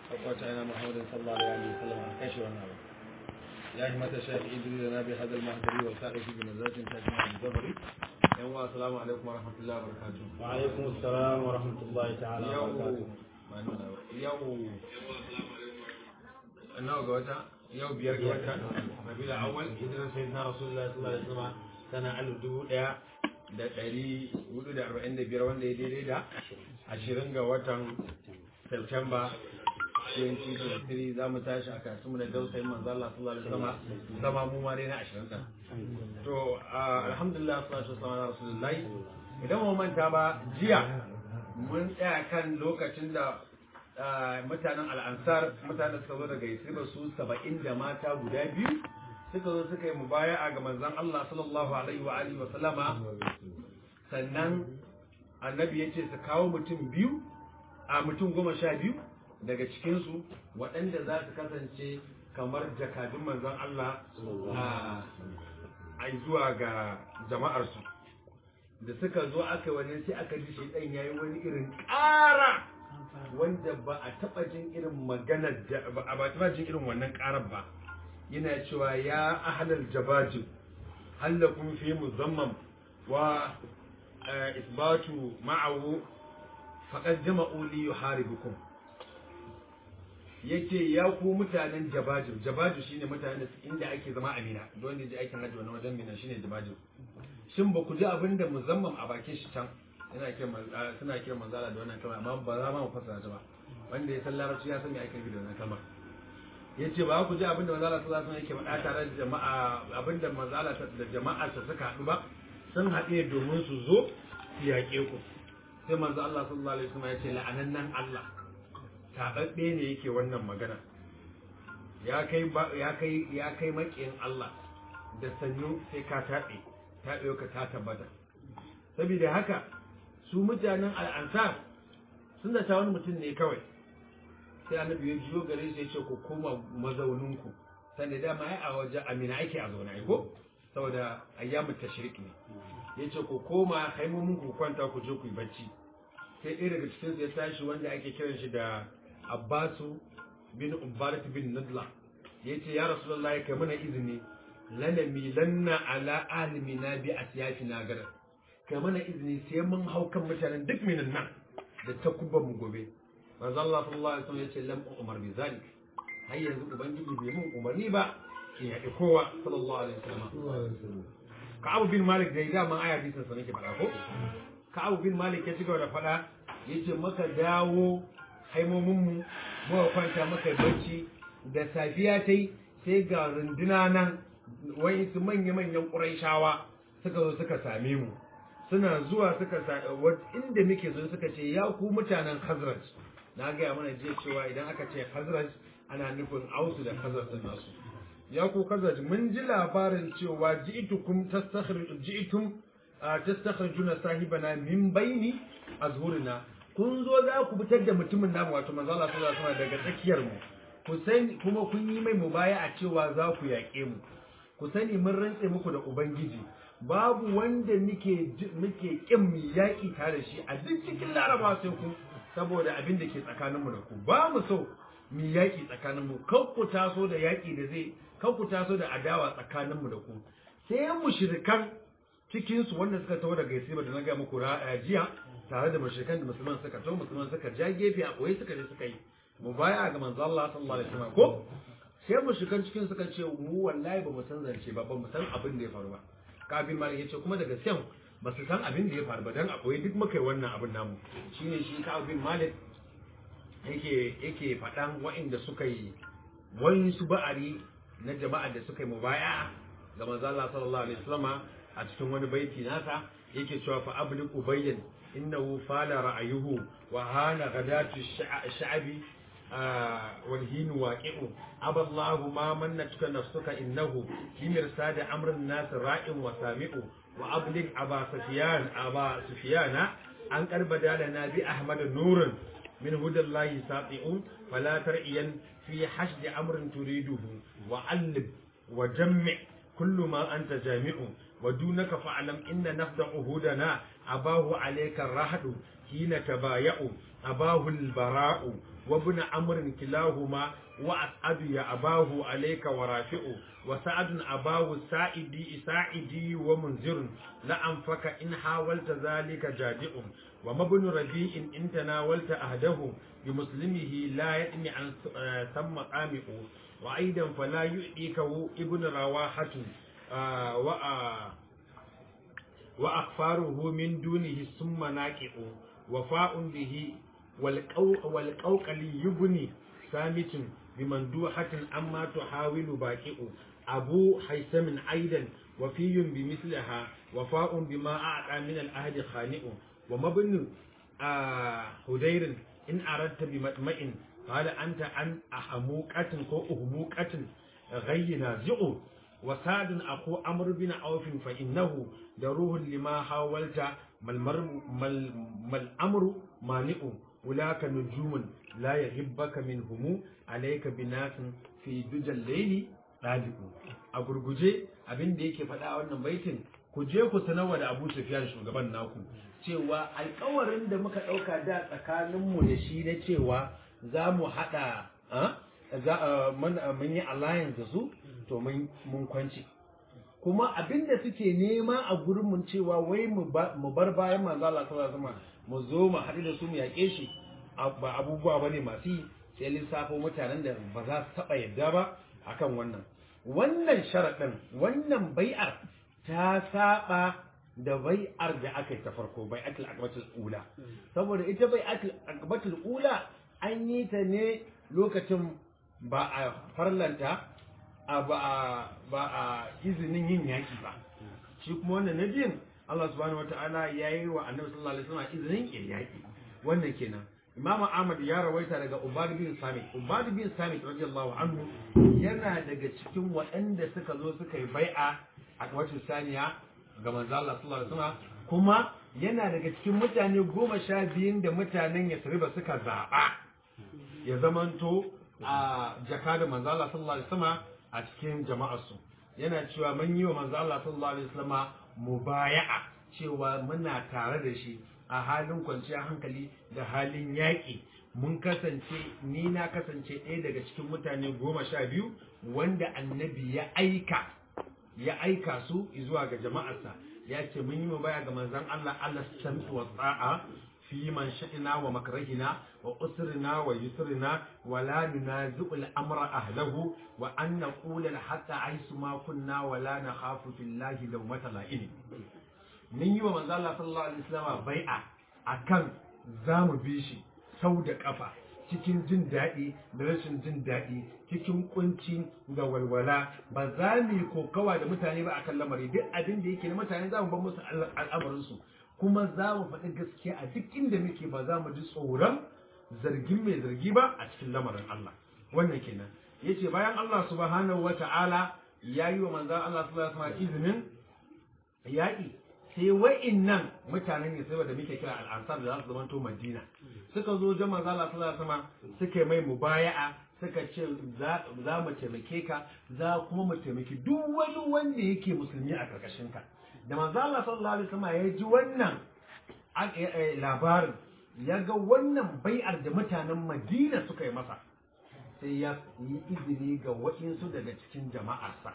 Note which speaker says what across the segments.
Speaker 1: وقوتنا محمد صلى الله عليه وسلم عن كشف النار يا همة الشيخ إدري لنا بهذا المهدري والسائل في بنزلة تجمع الزبري يوم السلام عليكم ورحمة الله وبركاته
Speaker 2: وعليكم السلام ورحمة الله تعالى
Speaker 1: يوم
Speaker 2: وبركاته
Speaker 1: ما نونا يوم nawa ga wata yau biyar ga wata rabiul awwal hijiran sayyidina rasulullahi sallallahu alaihi wasallam sana alif dubu daya da ɗari hudu da arba'in da biyar wanda ya daidai da ashirin ga watan September 2023 za mu tashi a kasumu da dausayin manzo Allah sallallahu alaihi wasallam zama mu ma dai na ashirin ɗin to alhamdulillah sallallahu alaihi wasallam rasulullahi idan mu manta ba jiya mun tsaya kan lokacin da mutanen al'ansar mutanen suka zo daga yasriba su saba'in da mata guda biyu suka zo suka yi mubaya'a ga manzon Allah sallallahu alaihi wa alihi wa sallama sannan annabi ya ce su kawo mutum biyu a mutum goma sha biyu daga cikinsu waɗanda za su kasance kamar jakadun manzon Allah a zuwa ga jama'arsu da suka zo aka wani sai aka ji shi ɗan yayi wani irin ƙara wanda ba a taɓa jin irin maganar da ba a taɓa jin irin wannan ƙarar ba yana cewa ya ahlal jabajin hallakun fi muzamman wa isbatu ma'ahu faqad jama'u li yuharibukum yace ya ku mutanen jabajin jabaju shine mutanen da inda ake zama amina don ne je aikin hajji wannan wajen mina shine jabajin shin ba ku ji abin da muzamman a bakin shi can yana kiran suna kiran manzala da wannan kalma amma ba za ma mu fassara ta ba wanda ya san larabci ya san me ake nufi da wannan kalmar yace ba ku ji abin da manzala sallallahu alaihi wasallam yake faɗa tare da jama'a abin da manzala da jama'a ta suka haɗu ba sun haɗe domin su zo su yaƙe ku sai manzo Allah sallallahu alaihi wasallam yace la'anannan Allah tababbe ne yake wannan magana ya kai ya kai ya kai makiyin Allah da sannu sai ka taɓe taɓe ka ta tabbata saboda haka su mutanen al'ansar sun da wani mutum ne kawai sai annabi ya jiyo gare shi ya ce ku koma mazauninku sanda dama ai a waje amina ake a zaune ai ko saboda ayyamu tashrik ne ya ce ku koma haimomin ku kwanta ku je ku yi bacci sai ɗaya daga cikin su ya tashi wanda ake kiran shi da abbasu bin ubarat bin nadla ya ce ya rasulullah ya kai mana izini lanami lanna ala alimina bi asyafina gara kai mana izini sai mun hau kan mutanen duk minan nan da ta kubban mu gobe manzo Allah sallallahu alaihi wasallam yace lam umar bi zalik har yanzu ubangiji bai mun umarni ba in yaɗi kowa sallallahu alaihi wasallam Ka'ab bin Malik da dama aya bisan sa nake faɗa ko Ka'ab bin Malik ya cigaba da faɗa yace maka dawo haimomin mu muka kwanta maka bacci da safiya tai sai ga runduna nan wai su manya-manyan ƙuraishawa suka zo suka same mu suna zuwa suka inda muke zo suka ce ya ku mutanen Khazraj na gaya mana jiya cewa idan aka ce Khazraj ana nufin Ausu da Khazraj din nasu ya ku Khazraj mun ji labarin cewa ji'tukum tastakhrij ji'tum tastakhrijuna sahibana min baini azhurina kun zo za ku fitar da mutumin namu wato manzo Allah sallallahu alaihi wasallam daga tsakiyar mu ku sani kuma kun yi mai mubaya a cewa za ku yaƙe mu ku sani mun rantse muku da ubangiji babu wanda muke muke kin mu yaƙi tare da shi a duk cikin laraba sai ku saboda abin da ke tsakanin mu da ku ba mu so mu yaƙi tsakanin mu kan ku taso da yaƙi da zai kan ku taso da adawa tsakanin mu da ku sai mushrikan cikin su wanda suka taho daga Yasiba da na ga muku jiya tare da mushrikan da musulman suka taho musulman suka ja gefe a koyi suka je suka yi mu baya ga manzo Allah sallallahu alaihi wasallam ko sai mushrikan cikin suka ce mu wallahi ba mu san zance ba ba mu san abin da ya faru ba kafin malik yace kuma daga sen ba su san abin da ya faru ba dan akwai duk muka yi wannan abin namu shine shi kafin malik yake yake faɗan waɗanda suka yi wani su ba'ari na jama'a da suka yi mubaya ga manzo Allah sallallahu alaihi wasallam a cikin wani baiti nasa yake cewa fa ablik ubayyan innahu fala ra'ayuhu wa hana ghadatu sha'abi والهين واقع أبى الله ما منتك نفسك إنه بمرصاد أمر الناس راء وسامع وأبلغ أبا سفيان أبا سفيان أن قد بدا لنا بأحمد نور من هدى الله ساطع فلا ترئيا في حشد أمر تريده وعلب وجمع كل ما أنت جامع ودونك فاعلم إن نفد عهودنا أباه عليك الرهد حين تبايع أباه البراء وابن عمرو كلاهما وأسعد يا أباه عليك ورافع وسعد أباه سائدي سائدي ومنذر لأنفك إن حاولت ذلك جادئ وما ابن ربيع إن تناولت أهده بمسلمه لا يأني عن ثم قامئ وأيضا فلا يؤذيكه ابن رواحة آه وآه وأخفاره من دونه ثم ناكئ وفاء به والقوقل يبني سامت بمندوحة أما تحاول باكئ أبو حيثم أيضا وفي بمثلها وفاء بما أعطى من الأهد خانئ ومبن آه هدير إن أردت بمطمئن قال أنت عن أحموقة كو أهموقة غي نازئ وسعد أخو أمر بن عوف فإنه دروه لما حاولت ما الأمر مانئ أولاك نجوم لا يغبك منهم عليك بناس في دجى الليل ɗalibu a gurguje abin da yake faɗa wannan baitin ku je ku sanarwa da Abu Sufyan shugaban naku cewa alƙawarin da muka ɗauka da tsakaninmu da shi na cewa za mu haɗa mun yi alliance da su to mun kwanci kuma abin da suke nema a gurin mun cewa wai mu bar bayan manzo Allah sallallahu alaihi mu zo mu haɗu da su mu yaƙe shi ba abubuwa bane masu yi sai lissafo mutanen da ba za su taɓa yadda ba akan wannan wannan sharaɗin wannan bai'ar ta saba da bai'ar da aka yi ta farko bai'atul akbatul ula saboda ita bai'atul akbatul ula an yi ta ne lokacin ba a farlanta ba a ba a izinin yin yaki ba shi kuma wannan na biyun Allah subhanahu wataala ya yi wa annabi sallallahu alaihi wasallam izinin yin yaki wannan kenan Imam Ahmad ya rawaita daga Ubad bin Samit Ubad bin Samit radiyallahu anhu yana daga cikin waɗanda suka zo suka yi bai'a a wacin saniya ga manzo Allah sallallahu alaihi wasallam kuma yana daga cikin mutane goma sha biyun da mutanen Yasriba suka zaɓa ya zamanto a jaka da manzo Allah sallallahu alaihi wasallam a cikin jama'arsu yana cewa mun yi wa manzo Allah sallallahu alaihi wasallam mubaya'a cewa muna tare da shi a halin kwanciyar hankali da halin yaƙi mun kasance ni na kasance ɗaya daga cikin mutane goma sha biyu wanda annabi ya aika ya aika su zuwa ga jama'arsa ya ce mun yi mu baya ga manzon Allah Allah sami wa tsa'a fi man sha'ina wa makrahina wa usrina wa yusrina wa la nunazi'u al-amra ahlahu wa an naqula hatta aisu ma kunna wa la nakhafu fillahi lawmata la'in mun yi wa manzo Allah sallallahu alaihi wasallam bai'a akan zamu bi shi sau da kafa cikin jin daɗi da rashin jin daɗi cikin kunci da walwala ba za mu yi kokawa da mutane ba akan lamari duk abin da yake na mutane za mu bar musu al'amarinsu kuma za mu faɗi gaskiya a duk inda muke ba za mu ji tsoron zargin mai zargi ba a cikin lamarin Allah wannan kenan yace bayan Allah subhanahu wata'ala ya yi wa manzon Allah sallallahu alaihi wasallam izinin yaƙi sai wa'innan mutanen ne sai da muke kira al'ansar da za su zamanto madina suka zo jama za Allah sallallahu alaihi suka mai mubaya'a suka ce za mu taimake ka za kuma mu taimaki duk wani wanda yake musulmi a karkashin ka da manzo Allah sallallahu alaihi wasallam ya ji wannan labarin ya ga wannan bai'ar da mutanen Madina suka yi masa sai ya yi izini ga waɗansu daga cikin jama'arsa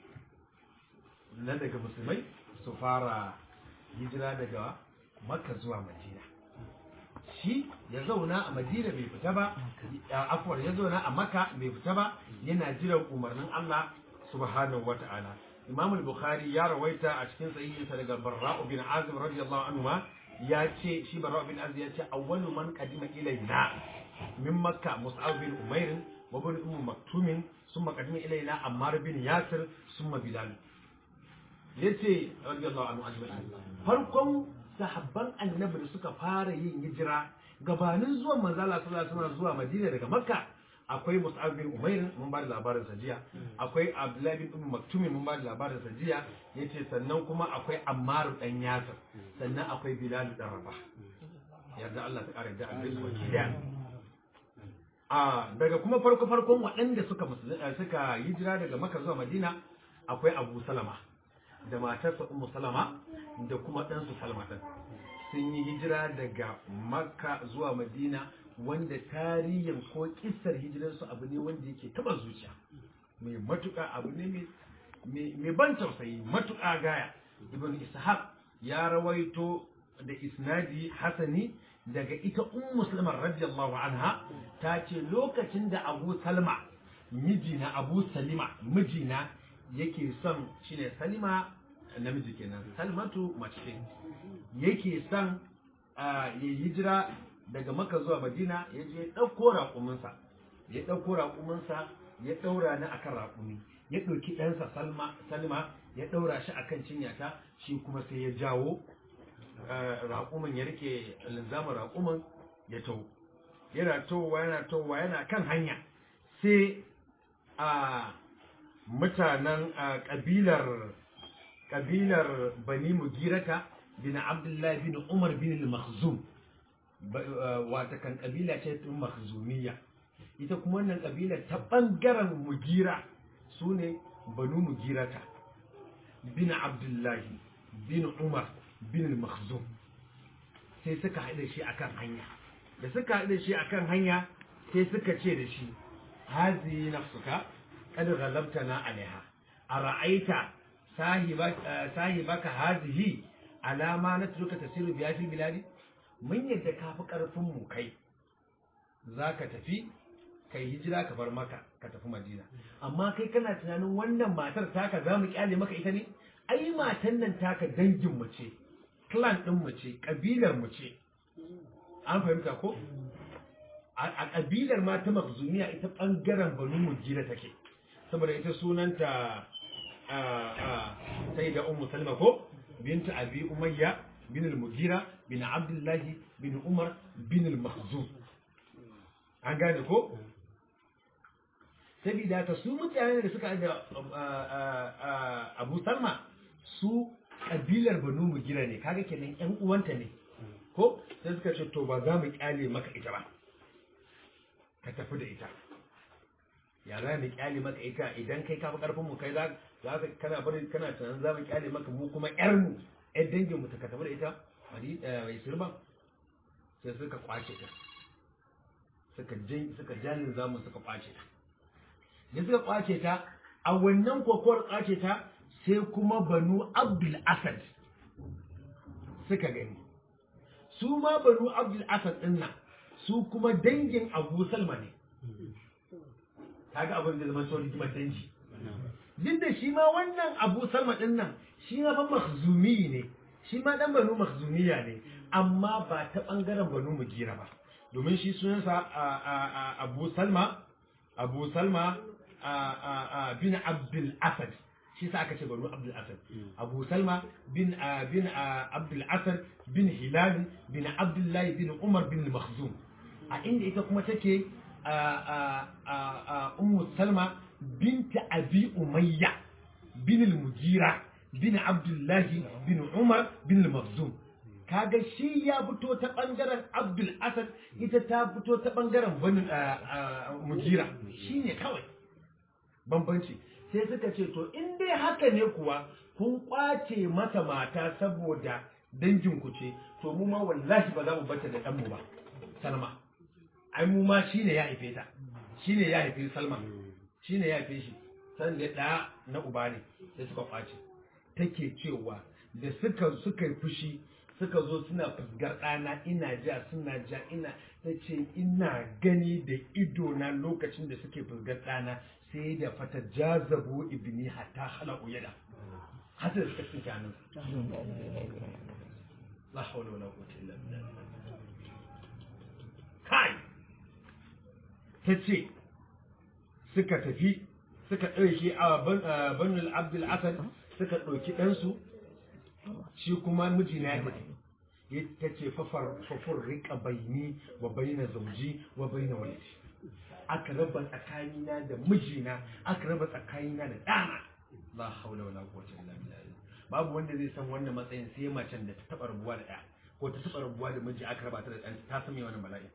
Speaker 1: na daga musulmai su fara hijira daga makka zuwa madina shi ya zauna a madina bai fita ba afuwar ya zauna a makka bai fita ba yana jiran umarnin allah subhanahu wa ta'ala imam al-bukhari ya rawaita a cikin sahihinsa daga barra'u bin azim radiyallahu anhu ma ya ce shi barra'u bin azim ya ce awwalu man qadima ilayna min makka mus'ab bin umair wa bin ummu maktumin summa qadima ilayna ammar bin yasir summa bilal yace radiyallahu anhu ajma'in farkon sahabban annabi da suka fara yin hijira gabanin zuwan manzo Allah sallallahu alaihi wasallam zuwa Madina daga Makka akwai Mus'ab bin Umair mun ba da labarin sa jiya akwai Abdullah bin Umm Maktum mun ba da labarin sa jiya yace sannan kuma akwai Ammar dan Yasir sannan akwai Bilal dan Rabah yarda Allah ta kare da annabi wakiliya a daga kuma farko farkon waɗanda suka suka hijira daga Makka zuwa Madina akwai Abu Salama da matarsa Ummu Salama da kuma ɗansu Salma ɗin sun yi hijira daga Makka zuwa Madina wanda tarihin ko kissar hijirarsu abu ne wanda yake taba zuciya mai matuƙa abu ne mai ban tausayi matuƙa gaya ibn ishaq ya rawaito da isnadi hasani daga ita ummu salma radiyallahu anha ta ce lokacin da abu salma mijina abu salima mijina yake son shine salima namiji kenan salmatu mace yake son ya hijira daga maka zuwa madina ya je ɗauko raƙuminsa ya ɗauko raƙuminsa ya ɗaura ni akan raƙumi ya ɗauki ɗansa salma ya ɗaura shi akan cinyata shi kuma sai ya jawo raƙumin ya rike linzamin raƙumin ya tau yana towa yana towa yana kan hanya sai a mutanen ƙabilar ƙabilar bani mugirata bin abdullahi bin umar bin al-makhzum wata kan ƙabila ce tun makhzumiyya ita kuma wannan ƙabila ta ɓangaren mugira su ne banu mugirata bin abdullahi bin umar bin al-makhzum sai suka haɗa shi akan hanya da suka haɗa shi akan hanya sai suka ce da shi hazi nafsuka kad ghalabtana alaiha ara'aita sahibaka hazihi alama natruka tasiru biya fil biladi mun yadda ka fi karfin mu kai zaka tafi kai hijira ka bar maka ka tafi madina amma kai kana tunanin wannan matar taka za mu kyale maka ita ne ai matan nan taka dangin mu ce clan din mu ce kabilar mu ce an fahimta ko a kabilar ma ta makzumiya ita bangaren banu mujira take saboda ita sunanta sai da ummu salma ko binta abi umayya bin al-mugira bin abdullahi bin umar bin al-makhzum an gane ko sabida ta su mutane da suka da abu salma su kabilar banu mugira ne kaga kenan yan uwanta ne ko sai suka ce to ba za mu kyale maka ita ba ka tafi da ita ya za mu kyale maka ita idan kai ka fi karfin mu kai za ka kana bari kana tunanin za mu kyale maka mu kuma yar mu yar dangin mu ta ka tafi da ita mari mai sirban sai suka kwace ta suka jin suka jalin zamu suka kwace ta da suka kwace ta a wannan kokowar kwace ta sai kuma banu abdul asad suka gani su ma banu abdul asad din nan su kuma dangin abu salma ne kaga abin da zama sau rigimar dangi duk da shi ma wannan abu salma din nan shi ma fa makhzumi ne shi ma dan banu makhzumiya ne amma ba ta bangaren banu mugira ba domin shi sunansa abu salma abu salma bin abdul asad shi sa aka ce banu abdul asad abu salma bin bin abdul asad bin hilal bin abdullahi bin umar bin makhzum a inda ita kuma take ummu salma binta abi umayya bin al-mugira bin abdullahi bin umar bin al-makhzum kaga shi ya fito ta bangaren abdul asad ita ta fito ta bangaren bani mugira shine kawai bambanci sai suka ce to in dai haka ne kuwa kun kwace masa mata saboda dangin ku ce to mu ma wallahi ba za mu bata da ɗanmu ba salma ai mu ma shine ya haife ta shine ya haife salma shine ya haife shi san da ɗaya na uba ne sai suka kwace take cewa da suka suka yi fushi suka zo suna fusgar ɗana ina ja suna ja ina ta ce ina gani da ido na lokacin da suke fusgar ɗana sai da fata jazabo ibni hatta hala uyada hata da suka tsinke hannun la hawla wala quwwata illa billah kai ta ce suka tafi suka ɗauki a banul abdul asad suka ɗauki ɗansu shi kuma mijina ya tafi ta ce fafar rika baini wa baina zauji wa baina walidi aka raba tsakanina da mijina aka raba tsakanina da ɗana la haula wala quwwata illa billah babu wanda zai san wannan matsayin sai macen da ta taba rabuwa da ɗaya ko ta taba rabuwa da miji aka raba ta da ɗanta ta san me wannan bala'i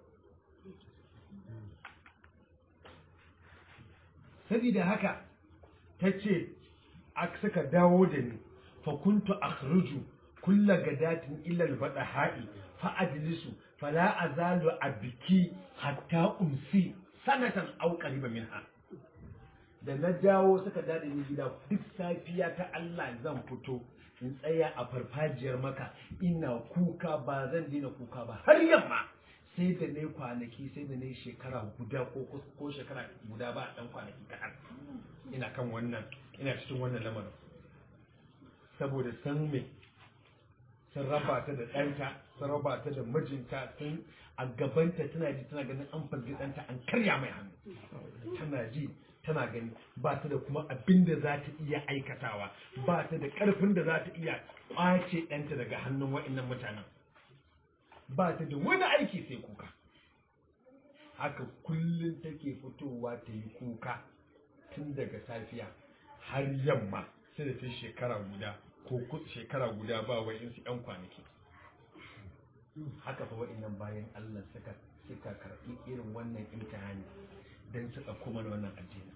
Speaker 1: saboda haka ta ce suka dawo da ni fa kuntu akhruju kulla gadatin ila albadaha'i fa ajlisu fala azalu a biki hatta umsi sanatan au qariba minha da na dawo suka dade ni gida duk safiya ta Allah zan fito in tsaya a farfajiyar maka ina kuka ba zan daina kuka ba har yamma sai da ne kwanaki sai da ne shekara guda ko ko shekara guda ba dan kwanaki kaɗan ina kan wannan ina cikin wannan lamarin saboda san me sun raba ta da ɗanta sun raba ta da mijinta sun a gabanta tana ji tana ganin an fargi ɗanta an karya mai hannu tana ji tana gani ba ta da kuma abin da za ta iya aikatawa ba ta da ƙarfin da za ta iya ƙwace ɗanta daga hannun wa'innan mutanen ba ta da wani aiki sai kuka haka kullum take fitowa ta yi kuka tun daga safiya har yamma sai da ta shekara guda ko shekara guda ba wa'insu 'yan kwanaki haka fa wa'innan bayan Allah suka suka karɓi irin wannan imtihani don su ɗauko mana wannan addini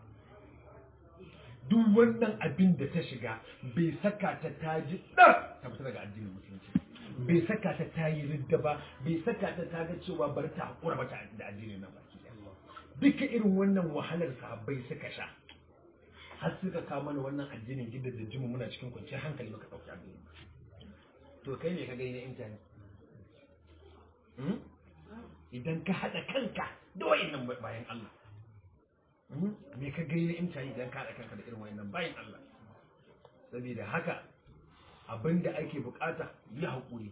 Speaker 1: duk wannan abin da ta shiga bai saka ta ta ji ɗar ta fita daga addinin musulunci bai saka ta ta yi ridda ba bai saka ta ta ga cewa bari ta haƙura ba ta da addinin nan baki duka irin wannan wahalar sahabbai suka sha har suka kawo mana wannan addinin gida da jimu muna cikin kwanciyar hankali baka ɗauki addinin to kai ne ka gani na intanet idan ka haɗa kanka da wayannan bayan Allah me ka gani na intanet idan ka haɗa kanka da irin wayannan bayan Allah saboda haka abinda ake bukata yi haƙuri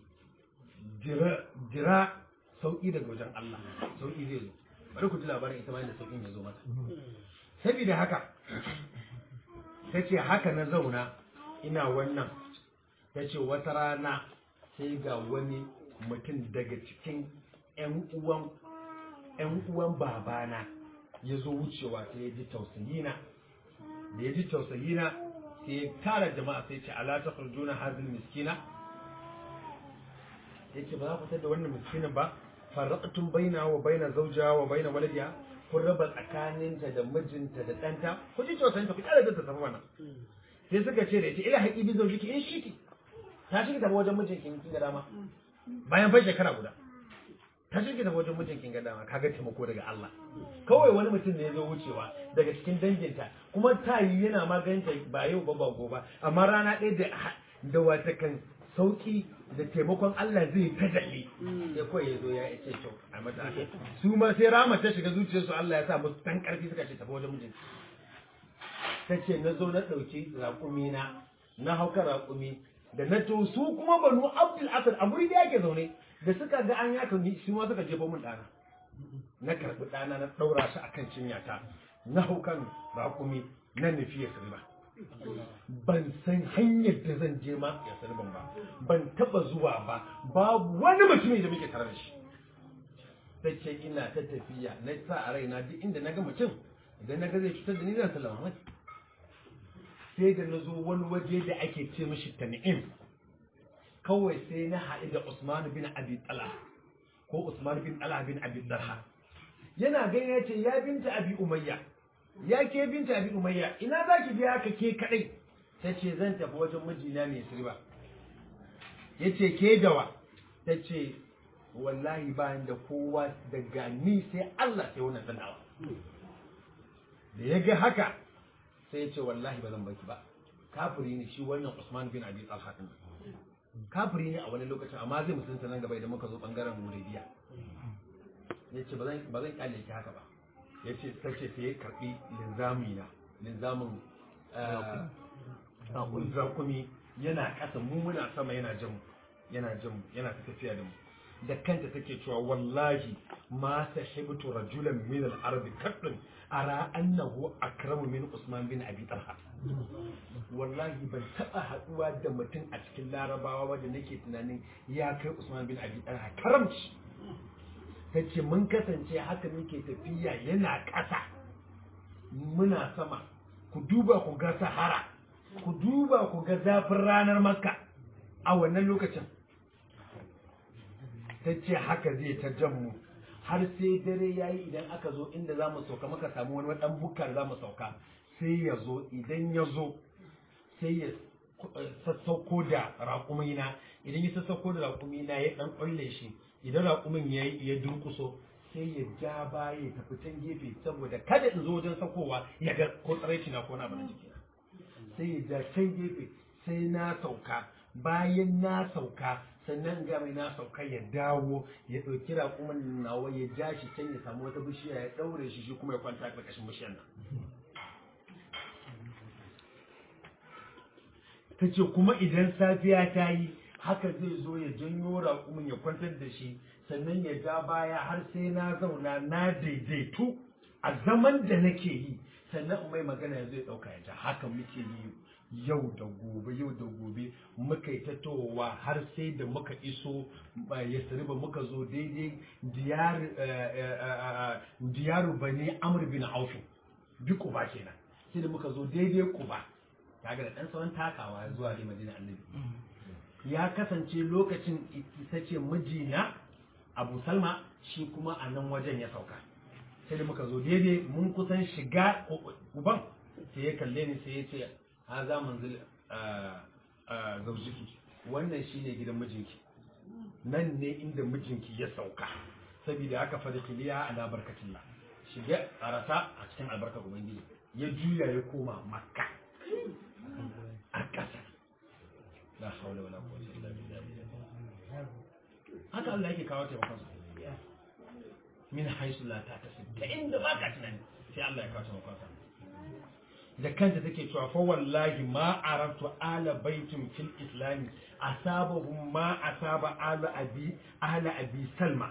Speaker 1: jira sauƙi daga wajen Allah sauƙi zai zo bari ku ji labarin ita ma yadda sauƙin ya zo mata saboda haka ta ce haka na zauna ina wannan ta ce wata rana sai ga wani mutum daga cikin 'yan uwan ‘yan uwan babana ya zo wucewa sai ya ji tausayina da ya ji tausayina sai ya tara jama'a sai ce ala ta juna hazin miskina ya ce ba za ku da wannan miskinin ba farraqtum baina wa baina zawja wa baina waladiha kun raba tsakaninta da mijinta da ɗanta ku ji tausayinta ku kyara da ta tafi mana sai suka ce da ita ila haƙi bi zaujiki in shi ta shi tafi wajen mijinki kin ga dama bayan fa shekara guda ta shi tafi wajen mijinki ga dama kaga taimako daga Allah kawai wani mutum ne ya zo wucewa daga cikin danginta kuma ta yi yana maganta ba yau ba ba gobe amma rana ɗaya da da wata kan sauki da taimakon Allah zai ta dalle sai kawai ya zo ya ce to a mata aka su ma sai rama ta shiga zuciyarsu Allah ya sa musu dan karfi suka ce tafi wajen mijinki ta ce na zo na ɗauki raƙumi na na hauka raƙumi da na to su kuma banu abdul asad a guri da yake zaune da suka ga an yaka ni su ma suka jefa mun ɗana na karɓi ɗana na ɗaura shi akan cinyata na haukan raƙumi na nufi ya sirba ban san hanyar da zan je ma ya sirban ba ban taɓa zuwa ba babu wani mutumin da muke tare da shi ta ce ina ta tafiya na sa a raina duk inda na ga mutum idan na ga zai cutar da ni zan salama mai sai da na zo wani waje da ake ce mishi tan'im kawai sai na haɗu da Usman bin Abi Talha ko Usman bin Talha bin Abi Talha yana gani ya ce ya binta Abi Umayya ya ke binta Abi Umayya ina za ki biya ka ke kadai ta ce zan tafi wajen mijina mai sirba ya ce ke dawa ta ce wallahi ba da kowa daga ni sai Allah sai wannan sanawa da ya ga haka sai ya ce wallahi ba zan baki ba kafiri ne shi wannan Usman bin Abi Talha din kafiri ne a wani lokacin amma zai musulunta nan gaba idan muka zo bangaren Hudaybiya yace ba zan ba zan kyale ki haka ba yace sace sai ya karbi linzami na linzamin eh zakumi yana kasa mu muna sama yana jin yana jin yana tafiya da mu da kanta take cewa wallahi ma sahibtu rajulan min al-ardi kadin ara annahu akramu min Usman bin Abi Talha wallahi ban taba haduwa da mutum a cikin larabawa wanda nake tunanin ya kai Usman bin Abi Talha karamci tace mun kasance haka muke tafiya yana ƙasa muna sama ku duba ku ga Sahara ku duba ku ga zafin ranar Makka a wannan lokacin tace haka zai ta jan mu har sai dare ya yi idan aka zo inda za mu sauka maka samu wani ɗan bukar za mu sauka sai ya zo idan ya zo sai ya sassauko da raƙumina idan ya sassauko da raƙumina ya ɗan ƙulle shi idan raƙumin ya ya durkuso sai ya ja baya ya tafi can gefe saboda kada in zo wajen sakowa ya ga ko tsaraici na ko na bana jikina sai ya ja can gefe sai na sauka bayan na sauka sannan ga mai na sauka ya dawo ya ɗauki raƙumin nawa ya ja shi can ya samu wata bishiya ya ɗaure shi shi kuma ya kwanta a ƙarƙashin bishiyar nan ta ce kuma idan safiya ta yi haka zai zo ya janyo raƙumin ya kwantar da shi sannan ya ja baya har sai na zauna na daidaitu a zaman da nake yi sannan in mai magana ya zai ɗauka ya ja haka muke yi yau da gobe yau da gobe muka yi tatowa har sai da muka iso ya sariba muka zo daidai diyaru bane amr bin aufin bi kuba kenan sai da muka zo daidai kuba kaga da dan sauran takawa zuwa da madina annabi ya kasance lokacin ita ce mijina abu salma shi kuma a nan wajen ya sauka sai da muka zo daidai mun kusan shiga uban sai ya kalle ni sai ya ce ha za manzil zaujiki wannan shine gidan mijinki nan ne inda mijinki ya sauka saboda haka fa kiliya ala barkatillah shiga a rasa a cikin albarkar ubangiji ya juya ya koma makka a ƙasa la haula wala quwwata illa billah haka Allah yake kawo taimakon sa min haisu la ta tasib ta inda ba ka tunani sai Allah ya kawo taimakon sa da kanta take cewa fa wallahi ma arabtu ala baitin fil islam asabahum ma asaba ala abi ala abi salma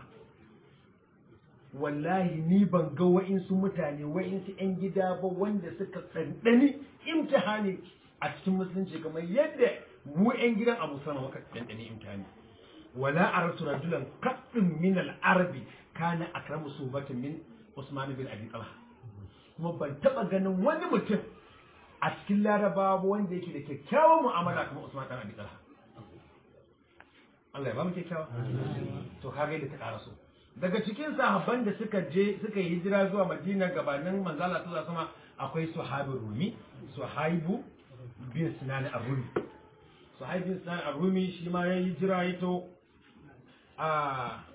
Speaker 1: wallahi ni ban ga wa'insu mutane wa'insu 'yan gida ba wanda suka ɗanɗani imtihani a cikin musulunci kamar yadda mu 'yan gidan abu sama muka ɗanɗani imtihani wala aratu rajulan qaddin min al-arabi kana akramu subatin min usman bin abi talha kuma ban taba ganin wani mutum a cikin larabawa wanda yake da kyakkyawan mu'amala kamar usman bin abi talha Allah ya ba mu kyakkyawa to kaga yadda ta karaso daga cikin sahabban da suka je suka yi hijira zuwa madina gabanin manzala sallallahu alaihi wasallam akwai suhabu rumi suhaibu bin sinan ar-rumi suhaibu bin sinan ar-rumi shi ma ya hijira ya to a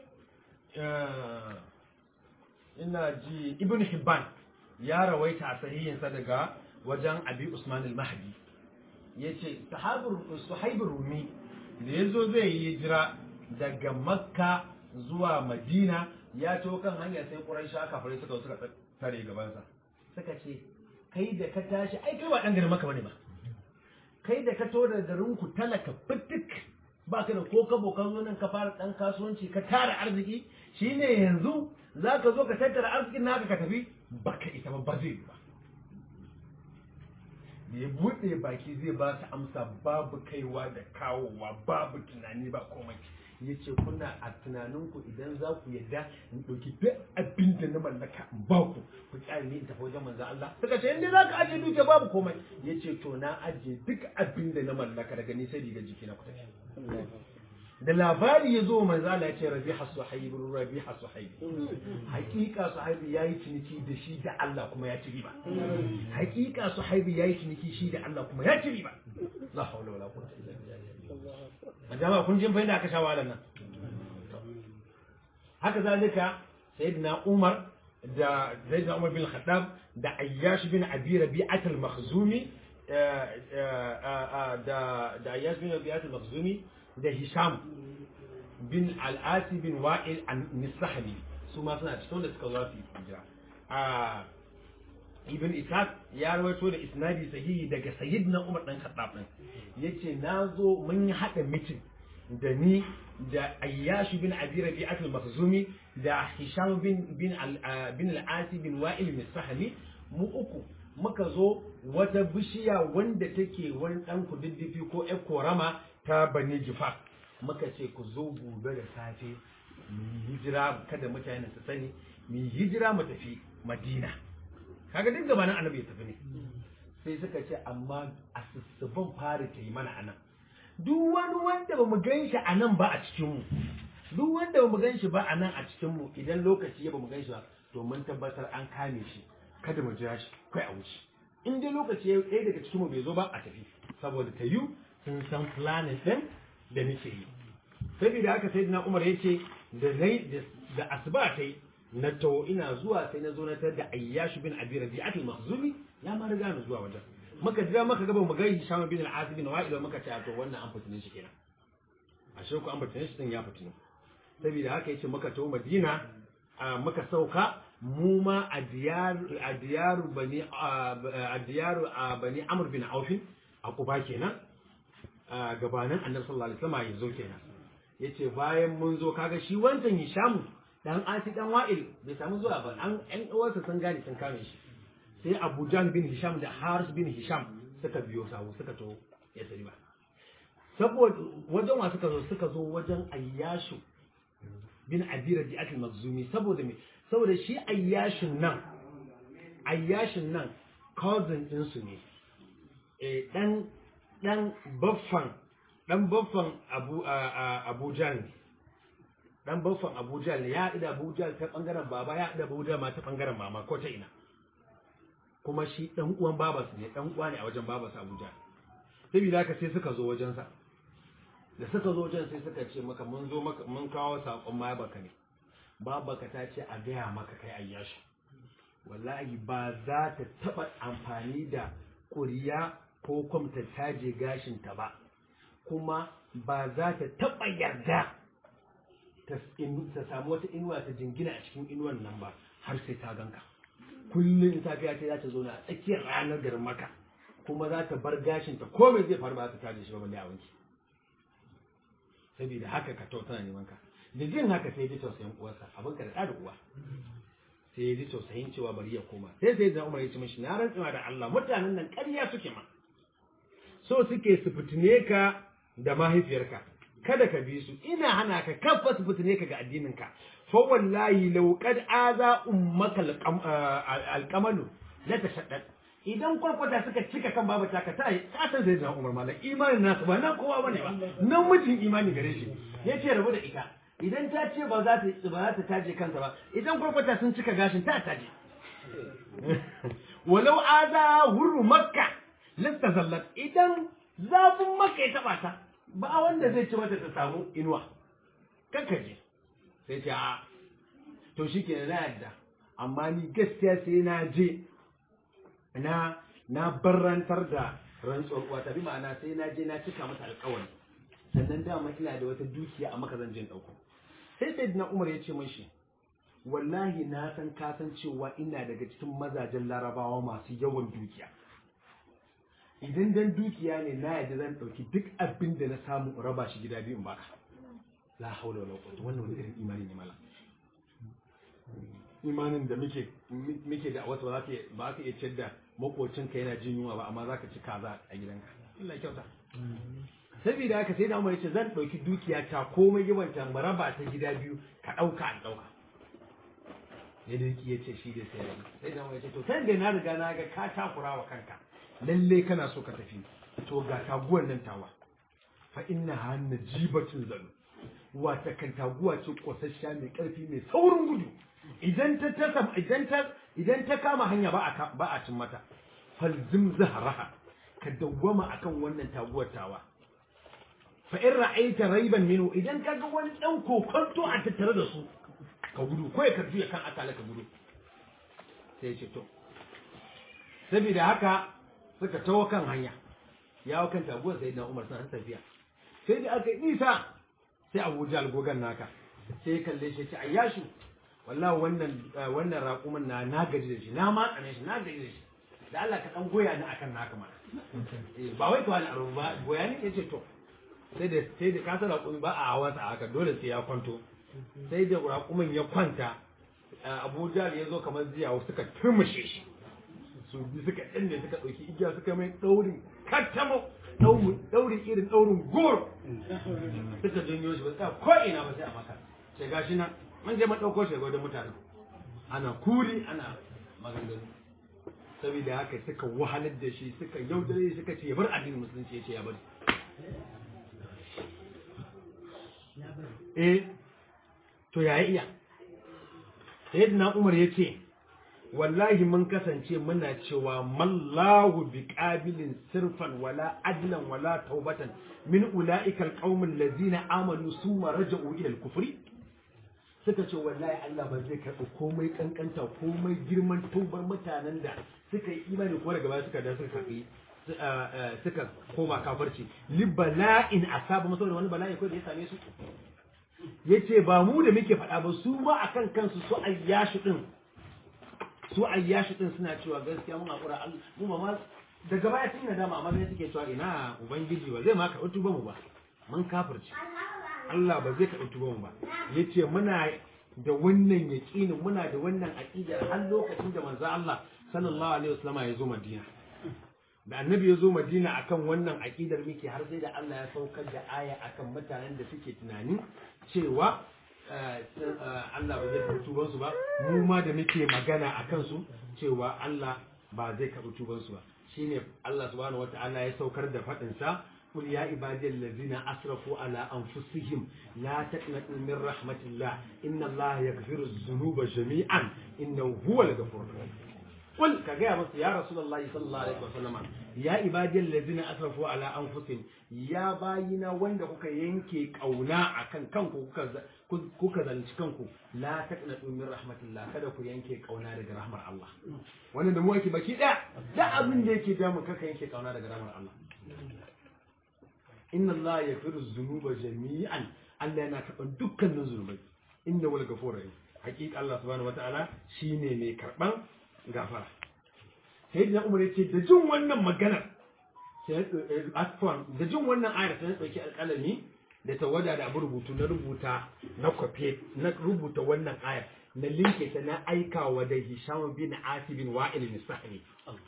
Speaker 1: ina ji ibn hibban ya rawaita a sahihinsa daga wajen abi usman al-mahdi yace sahabu suhaibu rumi da yazo zai yi hijira daga makka zuwa madina ya to kan hanya sai ƙuraisha kafirai suka suka tare gabansa suka ce kai da ka tashi ai kai ba dan garin maka bane ba kai da ka to da garin ku talaka fitik ba ka da ko kabo ka zo nan ka fara dan kasuwanci ka tara arziki shine yanzu zaka zo ka tattara arzikin naka ka tafi baka ita ba ba zai ba da ya buɗe baki zai ba su amsa babu kaiwa da kawowa babu tunani ba komai ya ce kuna a tunaninku idan za ku yadda in ɗauki duk abin da na mallaka in ba ku ku tsari ne in tafi wajen manzan Allah suka ce inda za ka ajiye duke babu komai ya ce to na ajiye duk abin da na mallaka daga ni sai riga jiki na ku tafi da labari ya zo manzan Allah ya ce rabi hasu haibu rabi hasu haibu hakika su haibu ya yi ciniki da shi da Allah kuma ya ci riba hakika su haibu ya yi ciniki shi da Allah kuma ya ci riba la haula wala quwwata illa billah a jama'a kun jin da aka sha wahalar nan haka zalika sayyidina Umar da sayyidina Umar bin Khattab da Ayyash bin Abi Rabi'at al-Makhzumi da da Ayyash bin Rabi'at al-Makhzumi da Hisham bin Al-Asi bin Wa'il an-Nisahli su ma suna cikin da suka zo su hijira a ibn ishaq ya rawaito da isnadi sahihi daga sayyidina umar dan khattab din yace nazo mun yi hada mitin da ni da ayyash bin abi rabi'at al-makhzumi da hisham bin bin al bin al-asi bin wa'il bin sahmi mu uku muka zo wata bishiya wanda take wani dan kududdufi ko ƴar korama ta bani jifa muka ce ku zo gobe da safe mu hijira kada mutane su sani mu hijira mu tafi madina kaga duk gabanin annabi ya tafi ne sai suka ce amma a sussuban fara ta yi mana anan duk wani wanda ba mu gan shi a nan ba a cikin mu duk wanda ba mu gan shi ba a nan a cikin mu idan lokaci ya ba mu gan shi ba to mun tabbatar an kame shi kada mu jira shi kai a wuce in dai lokaci ya ɗaya daga cikin mu bai zo ba a tafi saboda ta yi sun san planet din da nake yi saboda haka sai na umar ya ce da nai da asuba ta yi na tawo ina zuwa sai na zo na tar da ayyash bin abi rabi'atul makhzumi ya ma riga ni zuwa wajen muka jira muka gaba mu ga hisham bin al-azib bin wa'il muka ce to wannan an fitine shi kenan ashe ku an fitine shi din ya fitine saboda haka yace muka tawo madina muka sauka mu ma a diyaru bani a diyaru bani amr bin auf a kuba kenan gabanin annabi sallallahu alaihi wasallam ya zo kenan yace bayan mun zo kaga shi wancan hisham dan asi dan wa'il bai samu zuwa ba an ɗan uwarsa sun gane sun kame shi sai abu jahl bin hisham da haris bin hisham suka biyo sawu suka to ya sari ba saboda wajen wa suka zo suka zo wajen ayyashu bin abira di akil mazumi saboda me saboda shi ayyashin nan ayyashin nan cousin ɗinsu ne eh dan dan baffan dan baffan abu abu ne dan baffan abu ne ya haɗu da abu ta bangaren baba ya haɗu da abu ma ta bangaren mama ko ta ina kuma shi dan uwan babarsa ne dan uwa ne a wajen babarsa abu jahl saboda haka sai suka zo wajensa da suka zo wajen sai suka ce maka mun zo maka mun kawo sakon ma baka ne babaka ta ce a gaya maka kai ayyashi wallahi ba za ta taba amfani da kuriya ko kwamta taje gashin ta ba kuma ba za ta taba yarda ta samu wata inuwa ta jingina a cikin inuwan nan ba har sai ta ganka kullum safiya ta za ta zo na a tsakiyar ranar garin maka kuma za ta bar gashin ta komai zai faru ba ta taje shi ba balle a wanki saboda haka ka to tana neman ka da jin haka sai ya ji tausayin uwarsa abin ka da da uwa sai ya ji tausayin cewa bari ya koma sai sai da Umar ya ce mishi na rantsuwa da Allah mutanen nan ƙarya suke ma so suke su fitine ka da mahaifiyarka kada ka bi su ina hana ka kafa su fitine ka ga addinin ka fa wallahi law qad aza ummaka alqamalu la tashaddad idan kwarkwata suka cika kan babu taka ta yi kasan zai zama umar malam imanin nasu ba nan kowa bane ba nan mijin imani gare shi ya ce rabu da ita idan ta ce ba za ta ba za ta taje kansa ba idan kwarkwata sun cika gashin ta taje walau aza hurru makka lasta zallat idan zafin makka ya taba ta ba wanda zai ci mata ta samu inuwa kankaje sai ce a to shi ke na yadda amma ni gaskiya sai na je na na barrantar da rantsuwar uwa ta bi ma'ana sai na je na cika mata alƙawari sannan dama ina da wata dukiya a maka zan je ɗauko sai sai na umar ya ce mashi wallahi na san ka san cewa ina daga cikin mazajen larabawa masu yawan dukiya idan dan dukiya ne na yadda zan ɗauki duk abin da na samu in raba shi gida biyu in baka la haula wala quwwata wannan wani irin imani ne mala imanin da muke muke da wasu ba za ka ba ka iya ciyar da makocinka yana jin yunwa ba amma za ka ci kaza a gidanka Allah ya kyauta saboda haka sai da Umar ya ce zan ɗauki dukiya ta komai yawanta mu raba ta gida biyu ka ɗauka an ɗauka ya dinki ya ce shi da sai sai da Umar ya ce to sai da na riga na ga ka takura wa kanka lalle kana so ka tafi to ga taguwar nan tawa fa inna hanna jibatun zalu wata kan taguwa ce kosasshiya mai karfi mai saurin gudu idan ta ta idan ta idan ta kama hanya ba a ba a cin mata falzim zahraha ka dawwama akan wannan taguwar tawa fa in ra'aita raiban minhu idan kaga wani dan kokonto a tattare da su ka gudu ko ya karfi kan akala ka gudu sai ce to saboda haka suka tawo kan hanya ya kan taguwar sai na Umar sun tafiya sai da aka nisa sai Abu Jahl gogan naka sai ya kalle shi ya ce ayyashu wallahi wannan wannan raƙumin na na gaji da shi na matsane shi na gaji da shi da Allah ka dan goya ni akan naka mana ba wai to wani aro ba goya ni yace to sai da sai da kasar raƙumi ba a hawa sa haka dole sai ya kwanto sai da raƙumin ya kwanta Abu Jahl ya zo kamar ziya suka turmushe shi su bi suka danne suka ɗauki igiya suka mai ɗaurin kattamo ɗaurin irin ɗaurin goro suka janyo shi ba tsaya ko ina ba sai a maka sai gashi nan mun je mun ɗauko shi wajen mutane ana kuri ana maganganu saboda haka suka wahalar da shi suka yaudare suka ce ya bar addinin musulunci ya ce ya bari eh to ya iya sayyidina umar ya ce wallahi mun kasance muna cewa mallahu bi qabilin sirfan wala adlan wala taubatan min ulaika alqaumil ladzina amanu summa raja'u ila al-kufri
Speaker 3: suka ce wallahi Allah ba zai karɓi komai kankanta komai girman tubar mutanen da suka yi imani ko daga baya suka da suka karɓi suka koma kafarci li bala'in asaba masaboda wani bala'i ko da ya same su yace ba mu da muke faɗa ba su ma akan kansu su ayyashi din su ayyashi din suna cewa gaskiya mun hakura Allah mu ma daga baya sun yi nadama amma sai suke cewa ina ubangiji ba zai ma karɓi tuban mu ba mun kafirci Allah ba zai karɓi tuban mu ba yace muna da wannan yaƙinin muna da wannan aqidar har lokacin da manzo Allah sallallahu alaihi wasallam ya zo Madina da annabi ya zo Madina akan wannan aqidar muke har sai da Allah ya saukar da aya akan mutanen da suke tunani cewa Allah ba zai karɓi tuban su ba mu ma da muke magana akan su cewa Allah ba zai karɓi tuban su ba shine Allah subhanahu wataala ya saukar da faɗin sa قل يا عبادي الذين أسرفوا على أنفسهم لا تقنطوا من رحمة الله إن الله يغفر الذنوب جميعا إنه هو الغفور الرحيم قل كجاء بس يا رسول الله صلى الله عليه وسلم يا عبادي الذين أسرفوا على أنفسهم يا باينا wanda kuka yanke kauna akan kanku kuka kuka zalunci kanku la taqnatu min rahmatillah kada ku yanke kauna daga rahmar Allah wannan da mu yake baki da da abin da yake damu kaka yanke kauna daga rahmar Allah inna Allah ya firu zunuba jami'an Allah yana karɓar dukkanin zunubai inda wal gafur rahim hakika Allah subhanahu wataala shine mai karɓan gafara sai da Umar yace da jin wannan maganar sai asfan da jin wannan ayar sai dauki alƙalami da tawada da abu rubutu na rubuta na kwafe na rubuta wannan ayar na linke ta na aikawa da Hisham bin Asib bin Wa'il bin Sahmi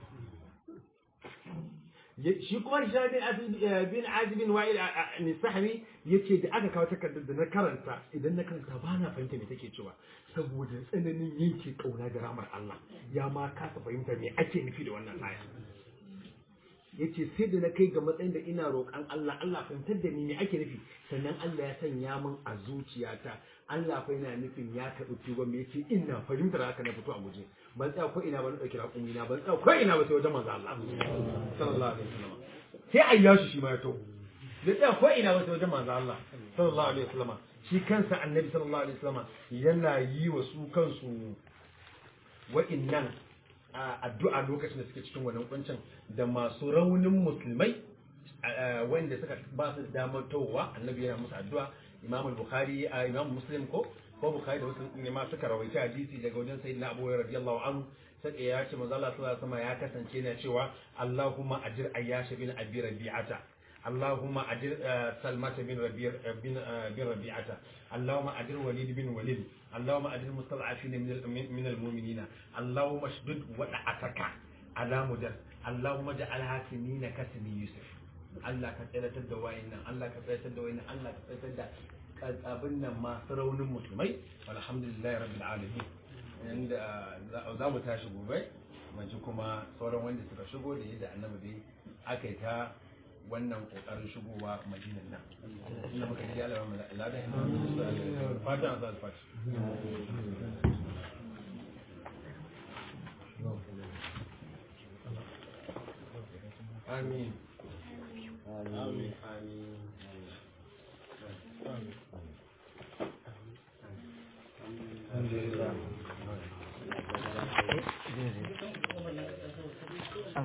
Speaker 3: shi kuma Hisham bin Azib bin Wa'il ne sahabi yace da aka kawo takardar da na karanta idan na karanta ba na fahimta me take cewa saboda tsananin yanke kauna da ramar Allah ya ma kasa fahimta me ake nufi da wannan aya yace sai da na kai ga matsayin da ina roƙon Allah Allah fahimtar da ni me ake nufi sannan Allah ya sanya min a zuciyata Allah fa yana nufin ya karɓi tuba me yace ina fahimtar haka na fito a guje ban tsaya ko ina ba na ɗauki raƙumi na ban tsaya ko ina ba sai wajen manzo Allah sallallahu alaihi wasallam sai ayyashi shi ma ya to bai tsaya ko ina ba sai wajen manzo Allah sallallahu alaihi wasallam shi kansa annabi sallallahu alaihi wasallam yana yi wa su kansu wa'innan addu'a lokacin da suke cikin wannan kuncin da masu raunin musulmai wanda suka ba su damar towa annabi yana musu addu'a imam al-bukhari imam muslim ko ko bukhari da wasu ne ma suka rawaita hadisi daga wajen sayyidina abu hurairah radiyallahu anhu sai ya ce manzo Allah sallallahu alaihi wasallam ya kasance na cewa Allahumma ajir ayyash bin abi rabi'ata اللهم أجر سلمة بن ربيع بن بن ربيعة اللهم أجر وليد بن وليد اللهم أجر المستضعفين من من المؤمنين اللهم اشدد وضعتك على مدر اللهم اجعلها سنين كسن يوسف Allah ka tsiratar da wayannan Allah ka tsiratar da wayannan Allah ka tsiratar da abin nan masu raunin musulmai alhamdulillah rabbil alamin inda za mu tashi gobe mu ji kuma sauran wanda suka shigo da yadda annabi dai aka yi ta wannan kokarin shigowa madinan nan ina muka ji Allah mai ladan fatan sa fati amin amin amin amin